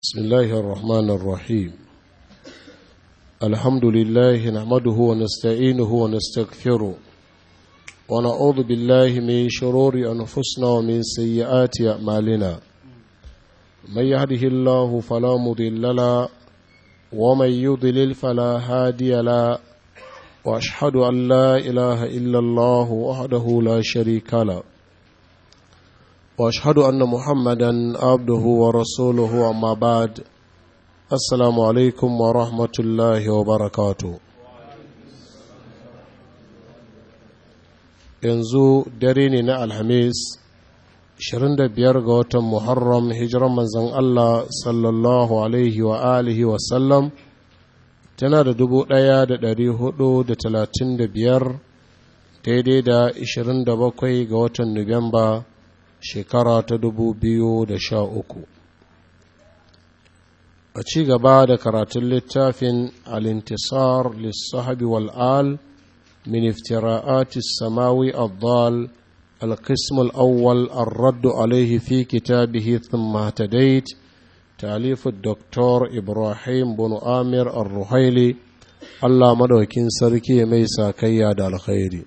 بسم الله الرحمن الرحيم الحمد لله نحمده ونستعينه ونستغفره ونعوذ بالله من شرور أنفسنا ومن سيئات أعمالنا من يهده الله فلا مضل له ومن يضلل فلا هادي له وأشهد أن لا إله إلا الله وحده لا شريك له واشهد ان محمدا عبده ورسوله اما بعد السلام عليكم ورحمه الله وبركاته yanzu dare ne na alhamis 25 ga watan muharram hijiran manzon Allah sallallahu alaihi wa alihi wa sallam tana da 1435 daidai da 27 ga watan nuwamba shekara ta dubu biyu da sha uku. a ci gaba da karatun littafin alintisar lissahabi wal'al min iftira'ati samawi addal القسم الأول الرد عليه في كتابه ثم اهتديت تأليف الدكتور إبراهيم بن آمر الرحيلي الله مدوكين سركي ميسا كياد الخير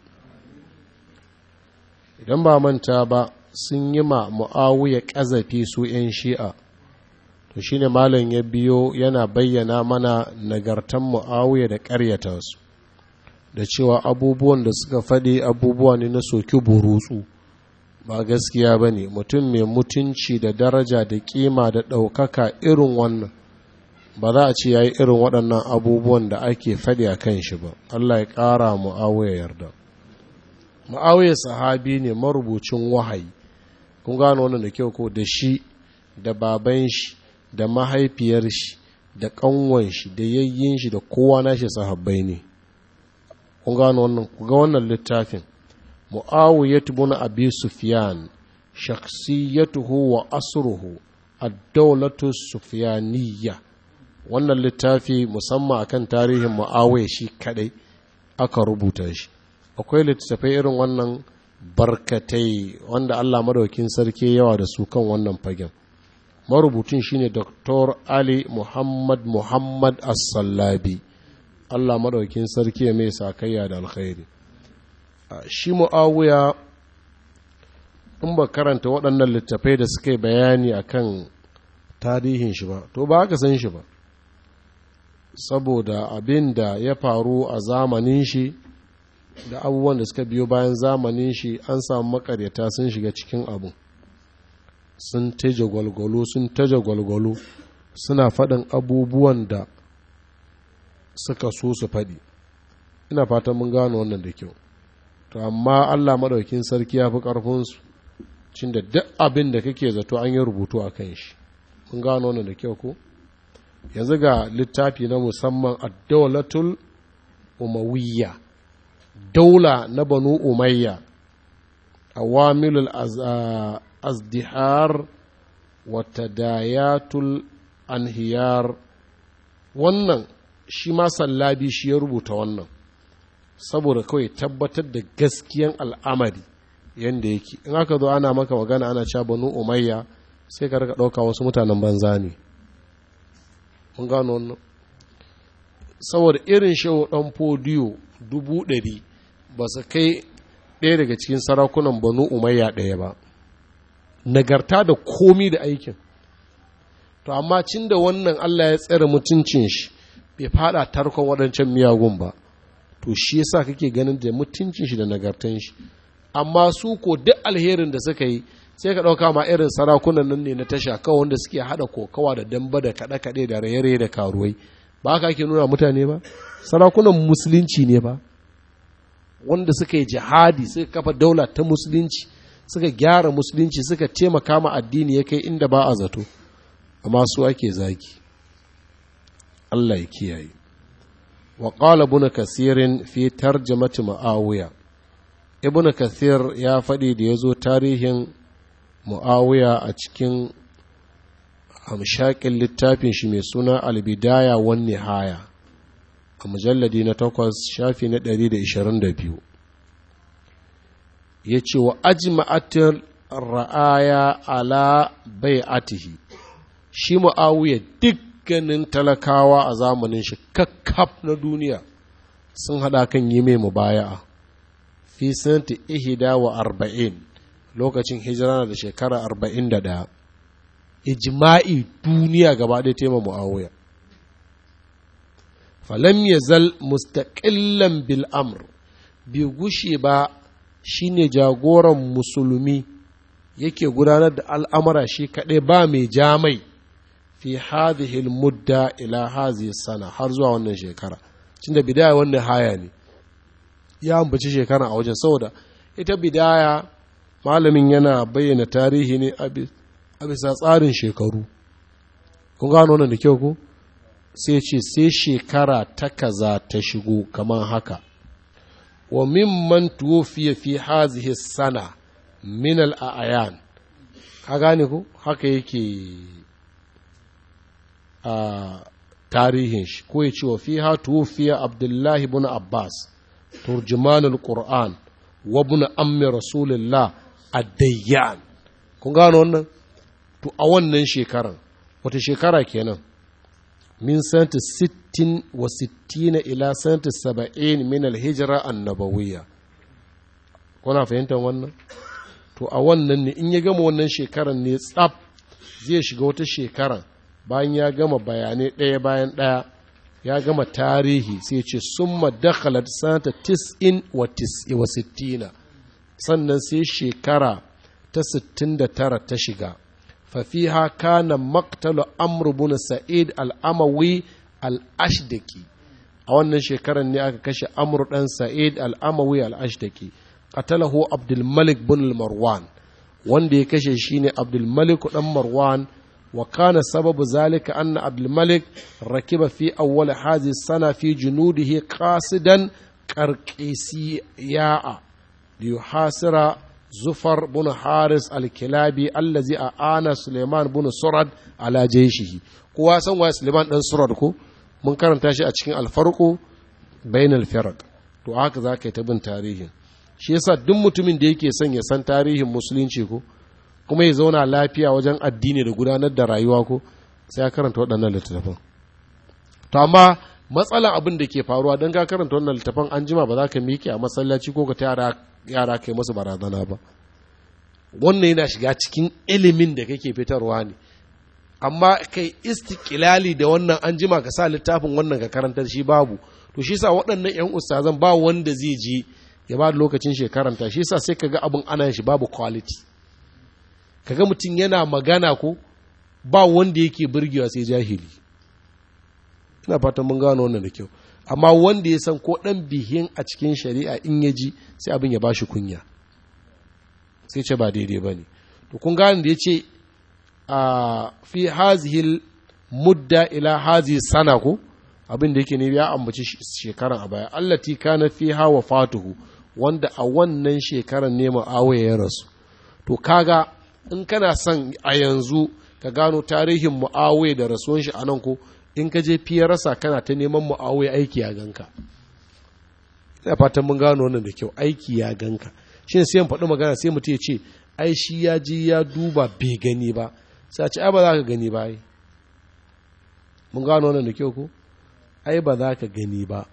idan ba manta ba sun yi ma mu'awiya ƙazafi su 'yan shi'a to shine malam ya biyo yana bayyana mana nagartan mu'awiya da ƙaryata su da cewa abubuwan da suka faɗi abubuwa ne na soki burutsu ba gaskiya ba ne mutum mai mutunci da daraja da ƙima da ɗaukaka irin wannan ba za a ce ya yi irin waɗannan abubuwan da ake faɗi a kan shi ba allah ya ƙara mu'awiya yarda mu'awiya sahabi ne marubucin wahayi kun gano wannan da kyau ko da shi da baban shi da mahaifiyar shi da kanwan shi da yayyin shi da kowa nashi sahabbai ne kun gano wannan ku ga wannan littafin muawiyat ibn abi sufyan shakhsiyatuhu wa asruhu ad-dawlatu sufyaniyya wannan littafi musamman akan tarihin muawiya shi kadai aka rubuta shi akwai littattafai irin wannan barkatai wanda Allah madaukin sarki yawa da su kan wannan fagen marubucin shine Dr. Ali Muhammad Muhammad As-Sallabi Allah madaukin sarki mai sakayya da alkhairi shi Muawiya in ba karanta waɗannan littafai da suka yi bayani akan tarihin shi ba to ba ka san shi ba saboda abin da ya faru a zamanin shi da abubuwan da suka biyo bayan zamanin shi an samu makaryata sun shiga cikin abu sun taje gwalgwalo sun taje gwalgwalo suna faɗin abubuwan da suka so su faɗi ina fatan mun gano wannan da kyau to amma allah maɗaukin sarki ya fi ƙarfinsu cin da duk abin da kake zato an yi rubutu a kan shi mun gano wannan da kyau ko yanzu ga littafi na musamman ad-dawlatul umawiyya daula na banu umayya awamilul azdihar wata dayatul anhiyar wannan shi ma sallabi shi ya rubuta wannan saboda kawai tabbatar da gaskiyan al'amari yadda yake in aka zo ana maka magana ana cewa banu umayya sai ka rika ɗauka wasu mutanen banza ne mun gano wannan saboda irin shehu ɗan fodiyo dubu ɗari ba su kai ɗaya daga cikin sarakunan banu umayya ɗaya ba nagarta da komi da aikin to amma cin da wannan allah ya tsere mutuncin shi bai fada tarkon waɗancan miyagun ba to shi yasa kake ganin da mutuncin shi da nagartan shi amma su ko duk alherin da suka yi sai ka ɗauka ma irin sarakunan nan ne na tasha kawai wanda suke haɗa kokawa da damba da kaɗe-kaɗe da raye-raye da karuwai ba haka ake nuna mutane ba sarakunan musulunci ne ba wanda suka yi jihadi suka kafa daula ta musulunci suka gyara musulunci suka taimaka ma addini ya kai inda ba a zato amma su ake zagi Allah ya kiyaye wa qala ibn kasirin fi tarjamati muawiya ibn kasir ya faɗi da ya zo tarihin muawiya a cikin hamshakin littafin shi mai suna albidaya wan nihaya a mujalladi na takwas shafi na ɗari da ishirin da biyu ya ce wa ajma'atir ra'aya ala bai'atihi shi mu'awiya dukkanin talakawa a zamanin shi kakkaf na duniya sun haɗa kan yi mai mubaya'a fi santi ihida wa arba'in lokacin hijira na da shekara arba'in da ɗaya ijma'i duniya gaba ɗaya tema mu'awiya falam ya zal mustaƙillan bil amr bai gushe ba shine jagoran musulmi yake gudanar da al'amura shi kaɗai ba mai jamai fi hadhihi mudda ila hadhihi sana har zuwa wannan shekara tunda bidaya wannan haya ne ya ambaci shekara a wajen saboda ita bidaya malamin yana bayyana tarihi ne a bisa tsarin shekaru kun gano wannan da kyau ko sai ce sai shekara ta kaza ta shigo kamar haka wa mimman tuwofiya fi hazihi sana min al'ayan ka gane ko haka yake a tarihin shi ko ya ce wa fi ha tuwofiya abdullahi bin abbas turjimanul qur'an wa bin ammi rasulullah ad-dayyan kun gano wannan to a wannan shekaran wata shekara kenan min sanata sittin wa sittina ila sanata saba'in min alhijira annabawiyya kuna fahimtar wannan to a wannan ne in ya gama wannan shekaran ne tsaf zai shiga wata shekaran bayan ya gama bayanai ɗaya bayan ɗaya ya gama tarihi sai ce summa dakhalat sanata tis'in wa sittina sannan sai shekara ta sittin da tara ta shiga ففيها كان مقتل أمر بن سعيد الأموي الأشدكي a wannan shekarar ne aka kashe amur ɗan sa'id al'amawi al'ashtaki qatalahu abdulmalik bin marwan wanda ya kashe shi ne abdulmalik ɗan marwan wa kana sababu zalika anna abdulmalik rakiba fi awwal hazi sana fi junudihi qasidan qarqisiya'a liyuhasira zufar bin haris alkilabi allazi a ana suleiman bin surad ala jaishihi kowa san waye suleiman dan surad ko mun karanta shi a cikin alfarko bain alfarq to haka za ka yi ta bin tarihin shi yasa duk mutumin da yake son ya san tarihin musulunci ko kuma ya zauna lafiya wajen addini da gudanar da rayuwa ko sai ya karanta waɗannan littattafan to amma matsalan abin da ke faruwa don ka karanta wannan littattafan an jima ba za ka miƙe a masallaci ko ka ta yara kai masu barazana ba wannan yana shiga cikin ilimin da kake fitarwa ne amma kai istikilali da wannan an jima ka sa littafin wannan ka karanta shi babu to shi sa waɗannan 'yan ustazan ba wanda zai je ya ba da lokacin shekaranta shi sa sai ka ga abin ana shi babu quality kaga mutum yana magana ko ba wanda yake burgewa sai jahili ina fatan mun gano wannan da kyau amma wanda ya san ko ɗan bihin a cikin shari'a in ya ji sai abin ya ba shi kunya sai ce ba daidai ba ne to kun gane da ya ce a fi hazihil mudda ila hazi sana ko abin da yake ne ya ambaci shekaran a baya allati kana fi hawa fatuhu wanda a wannan shekaran ne ma'awaya ya rasu to kaga in kana son a yanzu ka gano tarihin mu'awaya da rasuwan shi a nan ko in ka je fiye rasa kana ta neman mu'awai aiki ya ganka ina fatan mun gano wannan da kyau aiki ya ganka shi ne sai in faɗi magana sai mutum ya ce ai shi ya ji ya duba bai gani ba sai a ce ai ba za ka gani ba ai mun gano wannan da kyau ko ai ba za ka gani ba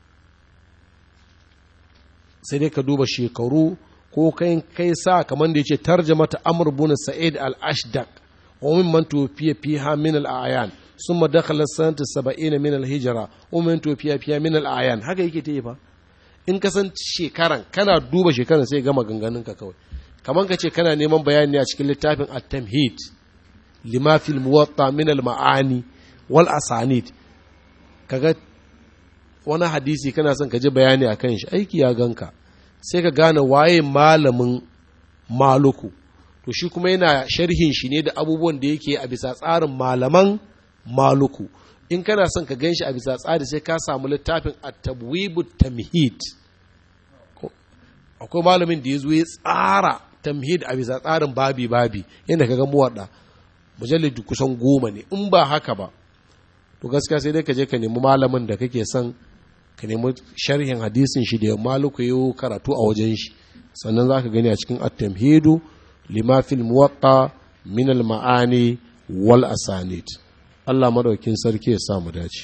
sai dai ka duba shekaru ko kai kai sa kamar da ya ce tarjama ta amr bin sa'id al-ashdaq wa mimman tufiya fiha min al-ayan ثم دخل سنة السبعين من الهجرة ومن توفي فيها من الأعيان haka yake ta yi fa in ka san shekaran kana duba shekaran sai gama ganganin ka kawai kamar ka ce kana neman bayani a cikin littafin at-tamhid lima fil muwatta min al-ma'ani wal asanid kaga wani hadisi kana son ka ji bayani akan shi aiki ya ganka sai ka gane waye malamin maluku to shi kuma yana sharhin shi ne da abubuwan da yake a bisa tsarin malaman maluku in kana son ka gan shi a bisa tsari sai ka samu littafin at-tabwibu tamhid akwai malamin da ya zo ya tsara tamhid a bisa tsarin babi babi yadda ka ga muwadda mujallid kusan goma ne in ba haka ba to gaskiya sai dai ka je ka nemi malamin da kake son ka nemi sharhin hadisin shi da maluku yau karatu a wajen shi sannan za ka gani a cikin at-tamhidu lima fil muwatta min al-ma'ani wal asanid Allah madaukin sarki ya sa mu dace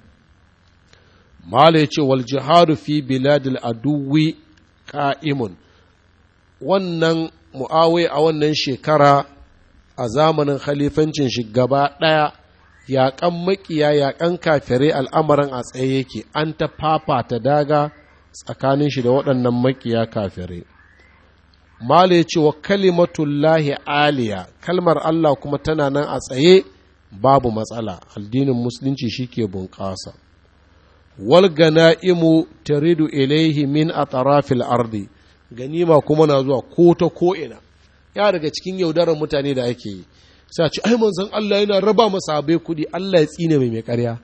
mala yace wal jihadu fi biladil aduwi qa'imun wannan mu'awai a wannan shekara a zamanin khalifancin shi gaba ɗaya yaƙan makiya yaƙan kafirai al'amarin a tsaye yake an ta fafata daga tsakanin shi da waɗannan makiya kafirai mala ya ce wa kalimatullahi aliya kalmar Allah kuma tana nan a tsaye babu matsala addinin musulunci shi ke bunƙasa wal gana'imu taridu ilaihi min a tarafil ardi ganima kuma na zuwa ko ta ko'ina ya daga cikin yaudarar mutane da ake yi sai a ce ai manzon Allah yana raba masa abai kuɗi Allah ya tsine mai mai ƙarya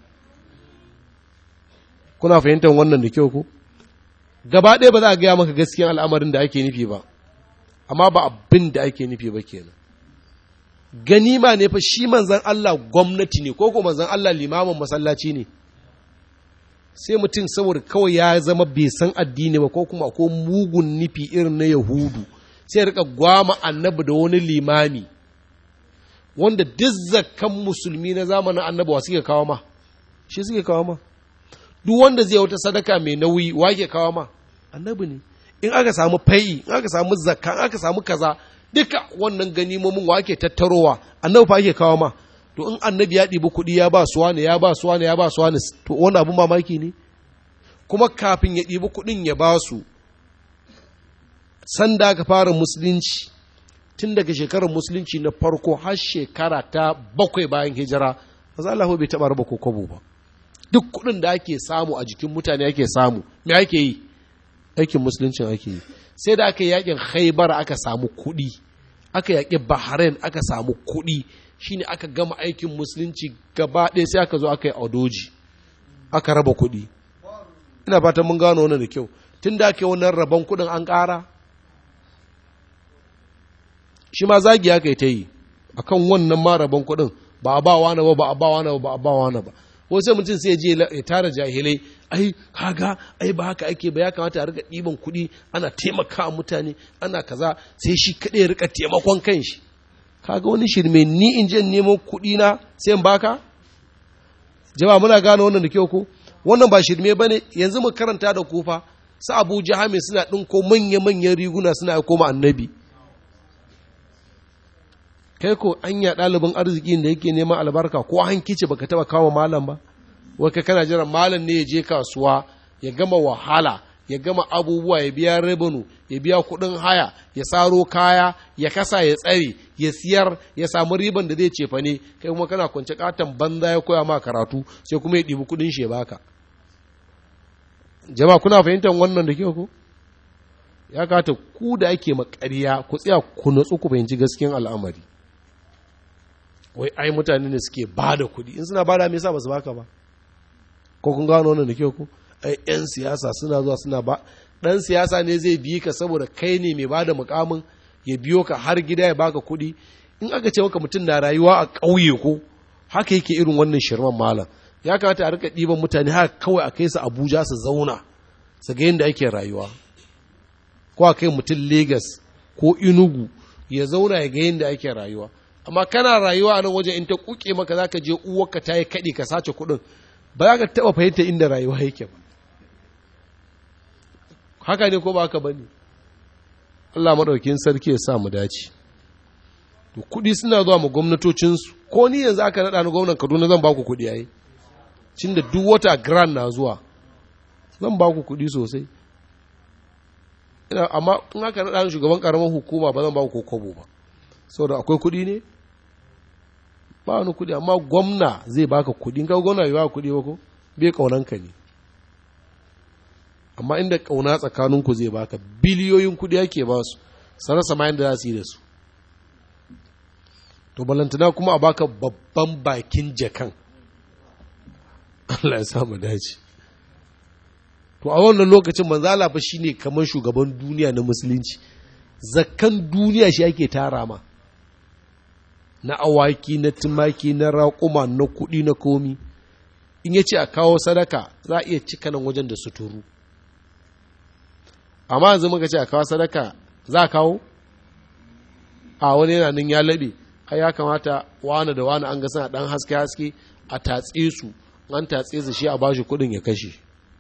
kuna fahimtar wannan da kyau ku gaba ɗaya ba za a gaya maka gaskiyan al'amarin da ake nufi ba amma ba abin da ake nufi ba kenan ganima ne fa shi manzon Allah gwamnati ne ko ko manzon Allah limamin masallaci ne sai mutum saboda kawai ya zama bai san addini ba ko kuma ko mugun nufi irin na yahudu sai rika gwama annabi da wani limami wanda duk zakkan musulmi na zamanin annabi wa suke kawo ma shi suke kawo ma duk wanda zai wata sadaka mai nauyi wa ke kawo ma annabi ne in aka samu fai'i in aka samu zakka in aka samu kaza duka wannan ganimomin wa ke tattarowa annabi fa ake kawo ma to in annabi ya ɗibi kuɗi ya ba suwa ne ya ba suwa ne ya ba suwa ne to wani abin mamaki ne kuma kafin ya ɗibi kuɗin ya ba su sanda aka fara musulunci tun daga shekarar musulunci na farko har shekara ta bakwai bayan hijira maza Allah bai taɓa raba kokobo ba duk kuɗin da ake samu a jikin mutane ake samu me ake yi aikin musuluncin ake yi sai da aka yi yakin haibar aka samu kuɗi aka yaƙi bahrain aka samu kuɗi shine aka gama aikin musulunci gaba ɗaya sai aka zo aka yi audoji aka raba kuɗi ina fatan mun gano wannan da kyau tun da ake wannan rabon kuɗin an ƙara shi ma zagi aka yi ta yi a kan wannan ma rabon kuɗin ba a ba wani ba ba a ba wani ba ba a ba wani ba wai sai mutum sai je ya tara jahilai ai kaga ai ba haka ake ba ya kamata a rika ɗiban kuɗi ana taimaka mutane ana kaza sai shi kaɗai ya rika taimakon kanshi kaga wani shirme ni in je neman kuɗi na sai in baka jama'a muna gane wannan da kyau ko wannan ba shirme bane yanzu mu karanta da kufa su Abu Jahami suna ɗinko manya-manyan riguna suna aiko ma annabi kai ko anya ɗalibin arziki da yake neman albarka ko hankici baka taba kawo malam ba wai kai kana jiran malam ne ya je kasuwa ya gama wahala ya gama abubuwa ya biya rabinu ya biya kuɗin haya ya saro kaya ya kasa ya tsare ya siyar ya samu riban da zai cefa ne kai kuma kana kwance katon banza ya koya ma karatu sai kuma ya ɗibi kuɗin shi ya baka jama'a kuna fahimtar wannan da kyau ko ya kata ku da ake makariya ku tsaya ku natsu ku fahimci gaskiyan al'amari wai ai mutane ne suke ba da kuɗi in suna ba da me yasa ba su baka ba ko kun gano wannan da kyau ko ai yan siyasa suna zuwa suna ba dan siyasa ne zai bi ka saboda kai ne mai bada mukamin ya biyo ka har gida ya baka kuɗi in aka ce maka mutum na rayuwa a ƙauye ko haka yake irin wannan shirman malam ya kamata a rika ɗiban mutane haka kawai a kai su abuja su zauna su ga yadda ake rayuwa ko a kai mutum Legas ko inugu ya zauna ya ga yadda ake rayuwa amma kana rayuwa a nan wajen in ta kuke maka za ka je uwarka ta yi kaɗi ka sace kuɗin ba za ka taɓa fahimta inda rayuwa yake ba haka ne ko ba haka ba ne Allah maɗaukin sarki ya sa mu dace to kuɗi suna zuwa mu gwamnatocinsu ko ni yanzu aka naɗa ni gwamnan Kaduna zan ba ku kuɗi yayi cin da duk wata grand na zuwa zan ba ku kuɗi sosai amma in aka naɗa ni shugaban ƙaramar hukuma ba zan ba ku kobo ba saboda akwai kuɗi ne ba wani kuɗi amma gwamna zai baka kuɗi in ka gwamna bai baka kuɗi ba ko bai ƙaunanka ne amma inda ƙauna tsakaninku zai baka biliyoyin kuɗi ake ba su sarasa ma yadda za su yi da su to balantana kuma a baka babban bakin jakan Allah ya samu dace to a wannan lokacin manzala fa shine kamar shugaban duniya na musulunci zakkan duniya shi ake tara ma na awaki na tumaki na raƙuma na kuɗi na komi in ya ce a kawo sadaka za a iya cika nan wajen da suturu amma yanzu muka ce a kawo sadaka za a kawo a wani yana nan ya laɓe ai ya kamata wani da wani an ga suna dan haske haske a tatse su an tatse su shi a bashi kudin ya kashe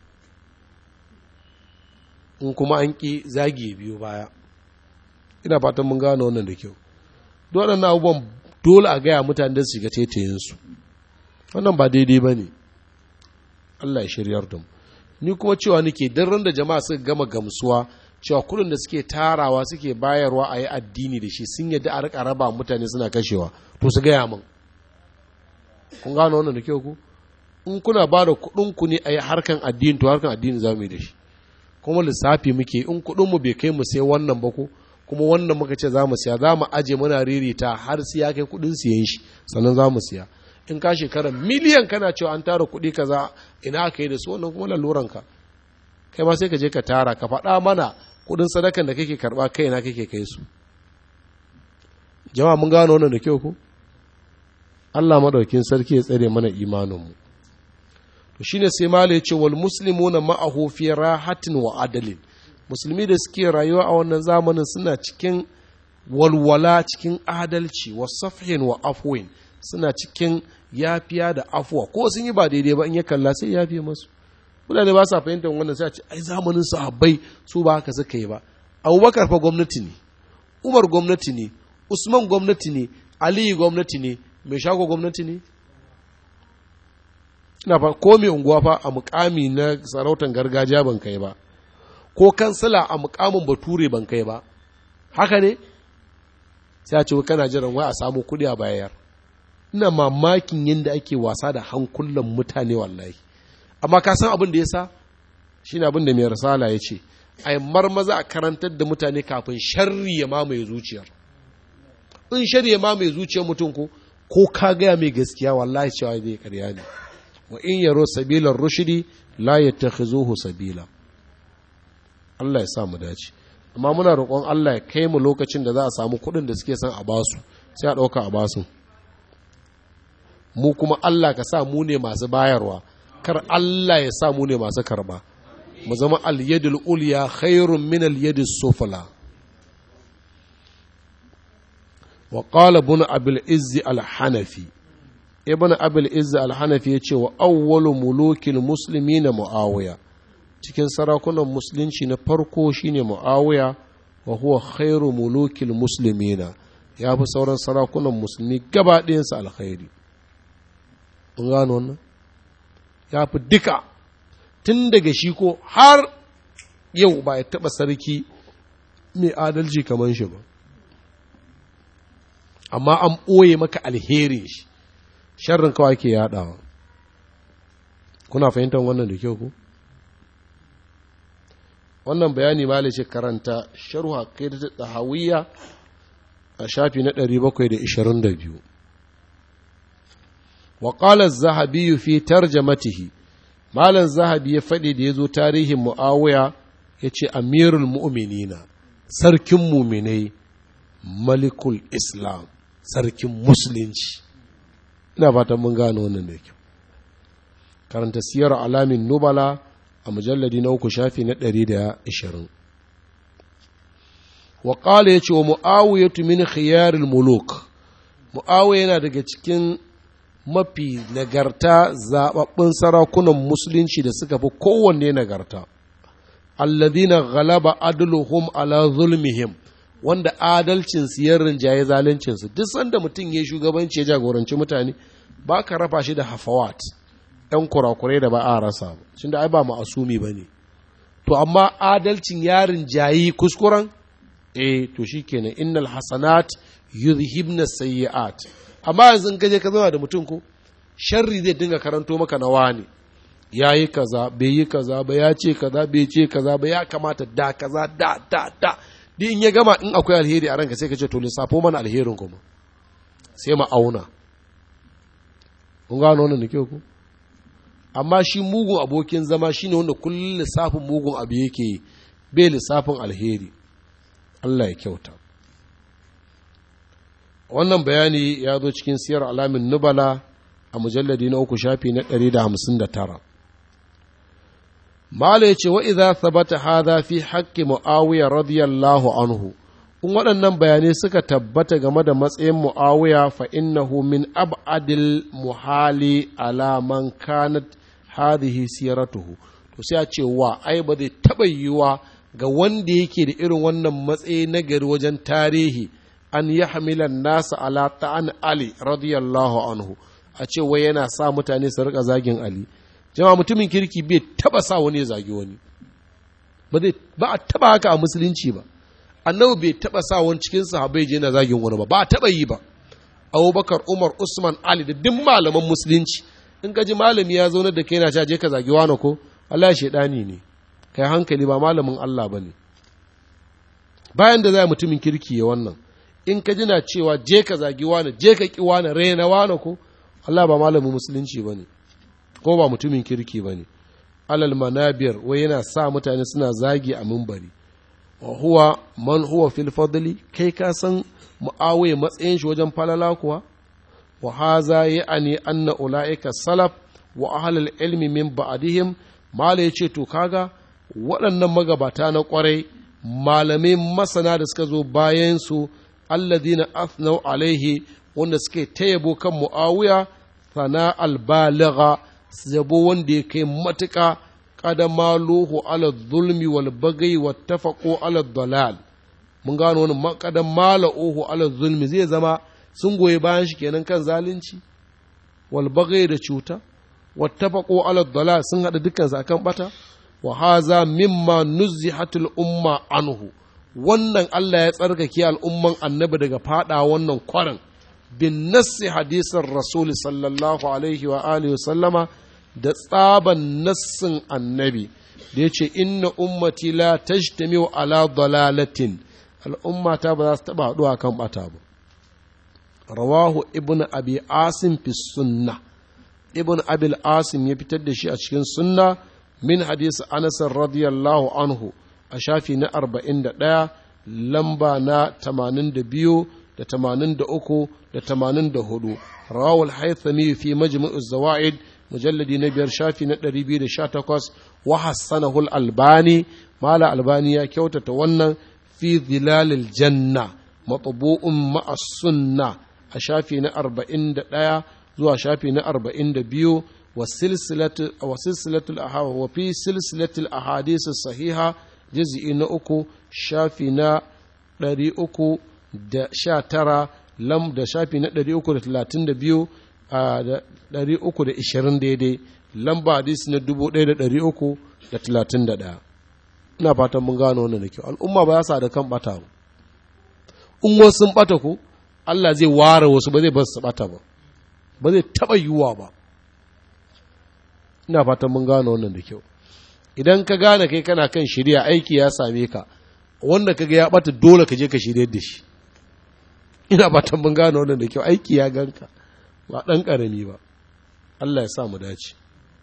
in kuma an ki zagi biyu baya ina fatan mun gano wannan da kyau dole na abubuwan dole a gaya mutane da su shiga tetayinsu wannan ba daidai ba ne Allah ya shiryar da mu ni kuma cewa nake dan ran da jama'a suka gama gamsuwa cewa kudin da suke tarawa suke bayarwa a yi addini da shi sun yadda a rika raba mutane suna kashewa to su gaya min kun gano wannan da kyau ku in kuna ba da ku ne a yi harkan addini to harkan addini za mu yi da shi kuma lissafi muke in kuɗinmu bai kai mu sai wannan ba ko kuma wannan muka ce za mu siya za mu aje muna ririta har sai ya kai kuɗin siyan shi sannan za mu siya in ka shekara miliyan kana cewa an tara kuɗi kaza ina aka yi da su wannan kuma laluranka kai ma sai ka je ka tara ka faɗa mana kuɗin sadakan da kake karɓa kai na kake kai su jama'a mun gano wannan da kyau ko Allah madaukin sarki ya tsare mana imaninmu to shine sai mala ya ce wal muslimuna ma'ahu fi rahatin wa adalin musulmi da suke rayuwa a wannan zamanin suna cikin walwala cikin adalci wa safhin wa afwin suna cikin yafiya da afuwa ko sun yi ba daidai ba in ya kalla sai yafiye masu mutane ba sa fahimtar wannan sai a ce ai zamanin sahabbai su ba haka suka yi ba abubakar fa gwamnati ne umar gwamnati ne usman gwamnati ne aliyu gwamnati ne mai shago gwamnati ne ina fa ko mai unguwa fa a mukami na sarautar gargajiya ban kai ba ko kansila a mukamin bature ban kai ba haka ne sai a ce kana jiran wai a samu kuɗi a bayar ina mamakin yadda ake wasa da hankulan mutane wallahi amma ka san abin da ya sa shi ne abin da mai risala ya ce a marmaza a karantar da mutane kafin sharri ya mamaye zuciyar in sharri ya mamaye zuciyar mutum ko ko ka gaya mai gaskiya wallahi cewa zai karya ne wa in yaro sabilar rushidi la yattakhizuhu sabila Allah ya sa mu dace amma muna roƙon Allah ya kai mu lokacin da za a samu kuɗin da suke son a basu sai a ɗauka a basu mu kuma Allah ka sa mu ne masu bayarwa kar Allah ya sa mu ne masu karba mu zama al-yadul ulya khairun min al-yadis sufla wa qala ibn abil izz al-hanafi ibn abil izz al-hanafi yace wa awwalu mulukil muslimin muawiya cikin sarakunan musulunci na farko shine muawiya wa huwa khairu mulukil muslimina ya fi sauran sarakunan musulmi gaba ɗayansu alkhairi mun gano wannan ya fi duka tun daga shi ko har yau ba ya taɓa sarki mai adalci kamar shi ba amma an ɓoye maka alherin shi sharrin kawai ke yaɗawa kuna fahimtar wannan da kyau ku wannan bayani ma ce karanta sharhu haqiqat tahawiyya a shafi na 722 wa qala az-zahabi fi tarjamatihi malam zahabi ya faɗi da yazo tarihin muawiya yace amirul mu'minina sarkin muminai malikul islam sarkin musulunci ina fatan mun gano wannan da kyau karanta siyar alamin nubala a mujalladi na uku shafi na ɗari da ishirin wa ƙala ya ce wa mu'awiyatu min khiyaril muluk mu'awiya yana daga cikin mafi nagarta zaɓaɓɓun sarakunan musulunci da suka fi kowanne nagarta alladhina ghalaba adluhum ala zulmihim wanda adalcin su ya rinjaye zaluncin su duk sanda mutum ya shugabanci ya jagoranci mutane ba ka rafa shi da hafawat ‘yan kurakurai da ba a rasa ba, shi da ai ba ma'asumi ba ne. To, amma adalcin yarin jayi kuskuren? Eh, to shi kenan innal hasanat yuzhibna sayyi'at. Amma yanzu gaje ka zama da mutum ko, sharri zai dinga karanto maka na wani. Ya yi kaza, bai yi kaza ba, ya ce kaza, bai ce kaza ba, ya kamata da kaza, da, da, da. Di in ya gama in akwai alheri a ranka sai ka ce to lissafo mana alherin kuma. Sai ma auna. Kun gano wannan da kyau ku? amma shi mugun abokin zama shine wanda kullum lissafin mugun abu yake bai lissafin alheri Allah ya kyauta wannan bayani ya zo cikin siyar alamin nubala a mujalladi na uku shafi na 159 mala ya ce wa idza thabata hadha fi haqqi muawiya radiyallahu anhu in waɗannan bayanai suka tabbata game da matsayin mu'awiya fa innahu min ab'adil muhali ala man kanat hadhihi siratuhu to sai a ce wa ai ba zai taɓa yiwuwa ga wanda yake da irin wannan matsayi na gari wajen tarihi an yi hamilan nasa ala ta'an ali radiyallahu anhu a ce wai yana sa mutane su rika zagin ali jama'a mutumin kirki bai taba sa wani ya zagi wani ba a taba haka a musulunci ba annabi bai taba sa wani cikin sahabbai je na zagin wani ba ba a taba yi ba abubakar umar usman ali da duk malaman musulunci in ka ji malami ya zaune da kai na je ka zagi wani ko Allah shaidani ne kai hankali ba malamin Allah ba ne bayan da za mutumin kirki ya wannan in ka jina cewa je ka zagi wani je ka ki wani raina wani ko Allah ba malamin musulunci ba ne ko ba mutumin kirki ba ne alal manabiyar wai yana sa mutane suna zagi a mimbari wa huwa man huwa fil fadli kai ka san mu'awiya matsayin shi wajen falala kuwa wa haza ya'ani anna ulaika salaf wa ahlul ilmi min ba'dihim mala yace to kaga waɗannan magabata na ƙwarai malamai masana da suka zo bayan su alladina athnau alaihi wanda suke ta yabo kan mu'awiya sana albaligha yabo wanda ya kai matuƙa kada maluhu ala zulmi wal bagai wa tafaqu ala dalal mun gano wani kada maluhu ala zulmi zai zama sun goyi bayan shi kenan kan zalunci wal bagai da cuta wa tafaqu ala dalal sun hada dukkan su akan bata wa haza mimma nuzihatul umma anhu wannan Allah ya tsarkake al'umman annabi daga fada wannan kwarin bin nassi hadisin rasul sallallahu alaihi wa alihi sallama da tsaban nassin annabi da ya ce inna ummati la tajtamiu ala dalalatin al'ummata ba za su taɓa haɗuwa kan ɓata ba rawahu ibn abi asim fi sunna ibn abil asim ya fitar da shi a cikin sunna min hadisi anas radiyallahu anhu a shafi na arba'in da ɗaya lamba na tamanin da biyu da tamanin da uku da tamanin da hudu rawul haithami fi majmu'uz zawaid mujalladi na biyar shafi na ɗari biyu da sha takwas wa hassanahul albani mala albani ya kyautata wannan fi zilalil janna matbu'un ma'a sunna a shafi na arba'in da ɗaya zuwa shafi na arba'in da biyu wa silsilatul wa fi silsilatul ahadith sahiha juz'i na uku shafi na ɗari uku da sha tara lam da shafi na ɗari uku da talatin da biyu a da ɗari uku da ishirin daidai lamba hadisi na dubu ɗaya da ɗari uku da talatin da ɗaya ina fatan mun gano wannan da kyau al'umma ba za su da kan ɓata ba in wasu sun ɓata ku Allah zai ware wasu ba zai bar su ɓata ba ba zai taɓa yiwuwa ba ina fatan mun gano wannan da kyau idan ka gane kai kana kan shirya aiki ya same ka wanda kaga ya ɓata dole ka je ka shirya da shi ina fatan mun gano wannan da kyau aiki ya ganka ba ɗan ƙarami ba Allah ya sa mu dace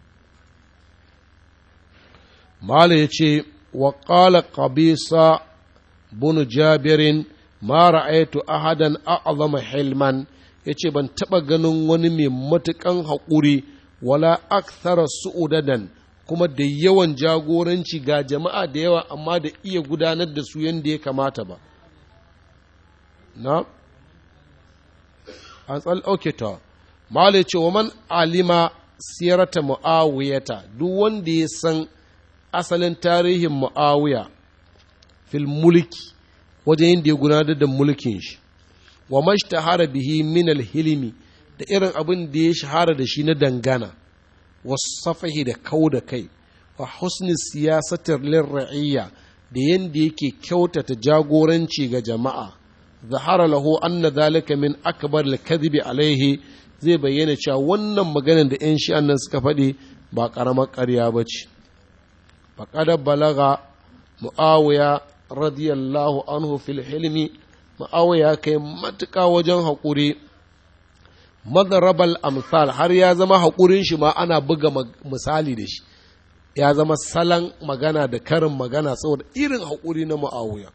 Mala ya ce wa ƙala ƙabisa bunu jabirin ma ra'aitu ahadan a'azama hilman ya ce ban taɓa ganin wani mai matuƙan haƙuri wala akthara su'udadan kuma da yawan jagoranci ga jama'a da yawa amma da iya gudanar da su yadda ya kamata ba na an tsal ta malai ce wa man alima siyarata mu'awiyata duk wanda ya san asalin tarihin mu'awiya fil mulki wajen yadda ya gudanar da mulkin shi wa mashtahara bihi min hilimi da irin abin da ya shahara da shi na dangana wasafahi da kau da kai wa husni siyasatar lirra'iyya da yadda yake kyautata jagoranci ga jama'a zahara lahu anna zalika min akbar al-kadhibi alaihi zai bayyana cewa wannan maganar da 'yan shi'an nan suka faɗi ba ƙaramar ƙarya ba ce faƙada balaga mu'awiya radiyallahu anhu fil hilmi mu'awiya kai matuƙa wajen haƙuri madarabal amsal har ya zama haƙurin shi ma ana buga misali da shi ya zama salon magana da karin magana saboda irin haƙuri na mu'awiya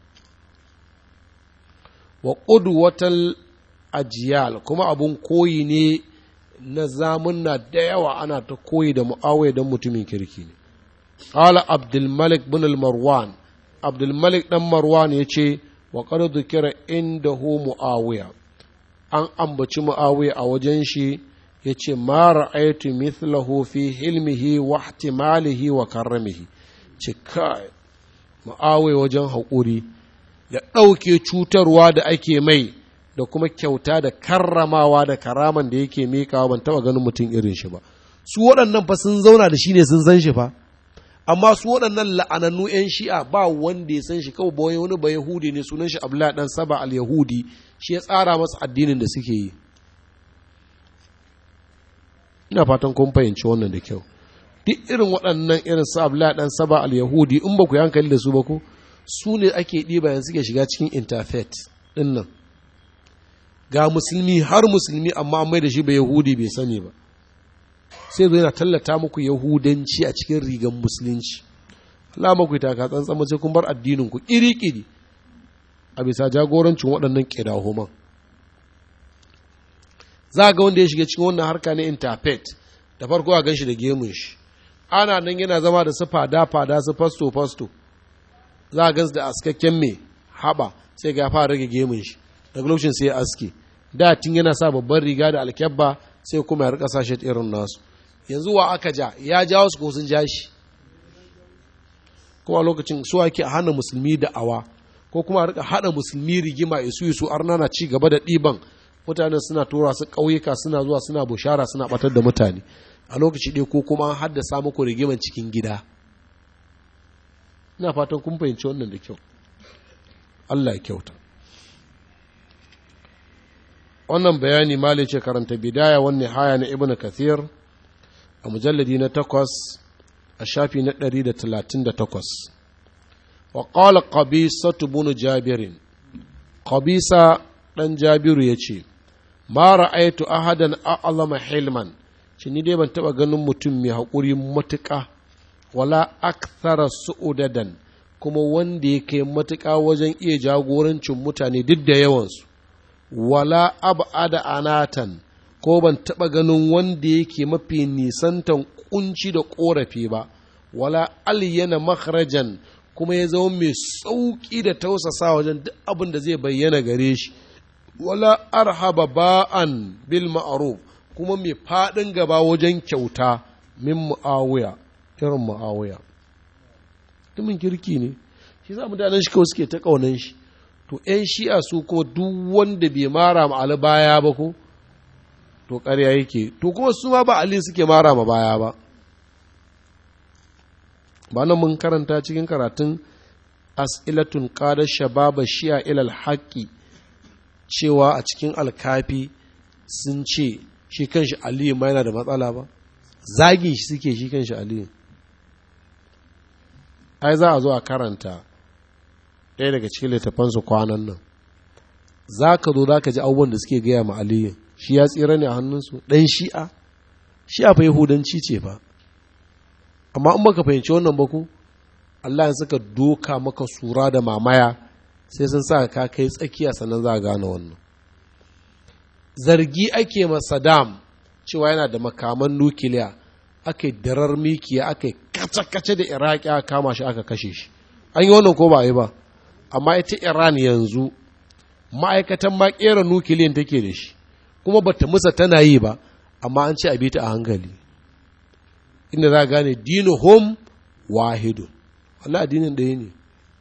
wa ƙudwatal ajiyal kuma abun koyi ne na zamunna da yawa ana ta koyi da mu'awiya don mutumin kirki ne qala abdulmalik bin marwan abdulmalik dan marwan ya ce wa qad dhukira indahu muawiya an ambaci muawiya a wajen shi yace ma ra'aytu mithlahu fi hilmihi wa ihtimalihi wa karramihi ce kai muawiya wajen haƙuri da ɗauke cutarwa da ake mai da kuma kyauta da karramawa da karaman da yake miƙawa ban taɓa ganin mutum irin shi ba su waɗannan fa sun zauna da shi ne sun san shi fa amma su waɗannan la'anannu 'yan shi'a ba wanda ya san shi kawai ba wani ba yahudi ne sunan shi abdullah dan saba al yahudi shi ya tsara masa addinin da suke yi ina fatan kun fahimci wannan da kyau duk irin waɗannan irin su abdullah dan saba al yahudi in ba ku yi hankali da su ba ko su ne ake ɗiba yanzu suke shiga cikin interfaith ɗin nan ga musulmi har musulmi amma mai da shi ba yahudi bai sani ba sai zo yana tallata muku yahudanci a cikin rigan musulunci Allah maku ta ka tsantsan sai kun bar addinin ku kiri-kiri a bisa jagorancin waɗannan kidahuman za ga wanda ya shiga cikin wannan harka na interpret da farko a gan shi da gemun shi ana nan yana zama da su fada-fada su fasto-fasto za a gan su da askakken mai haɓa sai ga fara rage gemun shi daga lokacin sai ya aske da tun yana sa babban riga da alkyabba sai kuma ya rika sa shi irin nasu yanzu wa aka ja ya jawo su ko sun ja shi kuma lokacin su ake hana musulmi da awa ko kuma a rika hada musulmi rigima isu isu arna na ci gaba da ɗiban mutane suna tura su ƙauyuka suna zuwa suna bushara suna batar da mutane a lokaci ɗaya ko kuma an haddasa muku rigiman cikin gida ina fatan kun fahimci wannan da kyau Allah ya kyauta wannan bayani mali ce karanta bidaya wani haya na ibn kathir a mujalladi na takwas a shafi na ɗari da talatin da takwas wa ƙala ƙabisa tubunu jabirin ƙabisa ɗan jabiru ya ce ma ra'aitu ahadan a'azama hilman shi ni dai ban taɓa ganin mutum mai haƙuri matuƙa wala akthara su'udadan kuma wanda ya kai matuƙa wajen iya jagorancin mutane duk da yawansu wala ab'ada anatan ko ban taɓa ganin wanda yake mafi nisantan kunci da ƙorafi ba wala aliyana makharajan kuma ya zama mai sauƙi da tausasa wajen duk abin da zai bayyana gare shi wala arhaba ba'an bil ma'ruf kuma mai faɗin gaba wajen kyauta min mu'awiya irin mu'awiya mutumin kirki ne shi za mutanen shi kawai suke ta ƙaunan shi to ‘yan shi'a su ko duk wanda bai mara ma Ali baya ba ko to ƙarya yake to kuma su ma ba Ali suke mara ma baya ba ba nan mun karanta cikin karatun as'ilatun qada shababa shi'a ilal haqqi cewa a cikin alkafi sun ce shi kanshi Ali ma yana da matsala ba zagin shi suke shi kanshi Ali ai za a zo a karanta ɗaya daga cikin littafansu kwanan nan za ka zo za ka ji abubuwan da suke gaya ma aliyu shi ya tsira ne a hannunsu ɗan shi'a shi'a fa yahudanci ce fa amma in baka fahimci wannan ba ku Allah ya suka doka maka sura da mamaya sai sun sa ka kai tsakiya sannan za a gane wannan zargi ake ma Saddam cewa yana da makaman nukiliya aka yi darar mikiya aka yi kace-kace da iraki aka kama shi aka kashe shi an yi wannan ko ba a yi ba amma ita iran yanzu ma'aikatan ma kera nukiliyan take da shi kuma bata musa tana yi ba amma an ce a bi ta a hankali inda za a gane dinu hom wahidun Allah addinin ɗaya ne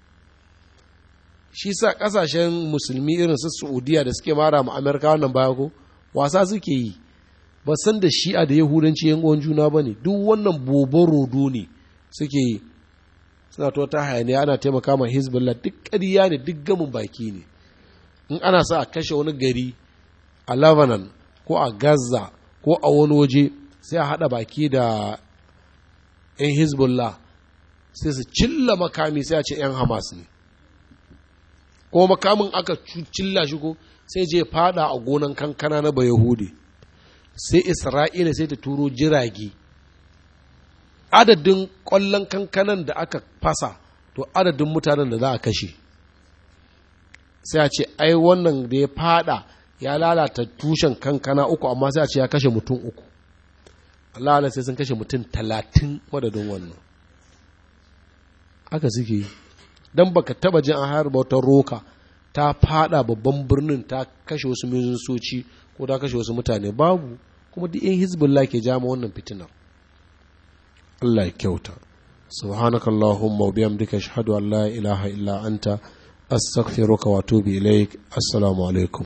shi sa ƙasashen musulmi irin su saudiya da suke mara ma amerika wannan baya ko wasa suke yi ba san da shi'a da yahudanci yan uwan juna ba ne duk wannan bobon rodo ne suke yi suna to ta hayaniya ana taimaka ma hezbollah duk ƙarya ne duk gamin baki ne in ana sa a kashe wani gari a lebanon ko a gaza ko a wani waje sai a haɗa baki da 'yan hezbollah sai su cilla makami sai a ce 'yan hamas ne ko makamin aka cilla shi ko sai je fada a gonan kankana na bayahudi sai isra'ila sai ta turo jirage adadin ƙwallon kankanan da aka fasa to adadin mutanen da za a kashe sai a ce ai wannan da ya fada ya lalata tushen kankana uku amma sai a ce ya kashe mutum uku Allah Allah sai sun kashe mutum talatin wadadin wannan aka suke yi don baka taba jin an harba wata roka ta fada babban birnin ta kashe wasu soci ko ta kashe wasu mutane babu kuma duk in hizbullah ke jama wannan fitinar Allah ya kyauta سبحانك اللهم وبحمدك اشهد ان لا اله الا انت استغفرك واتوب اليك السلام عليكم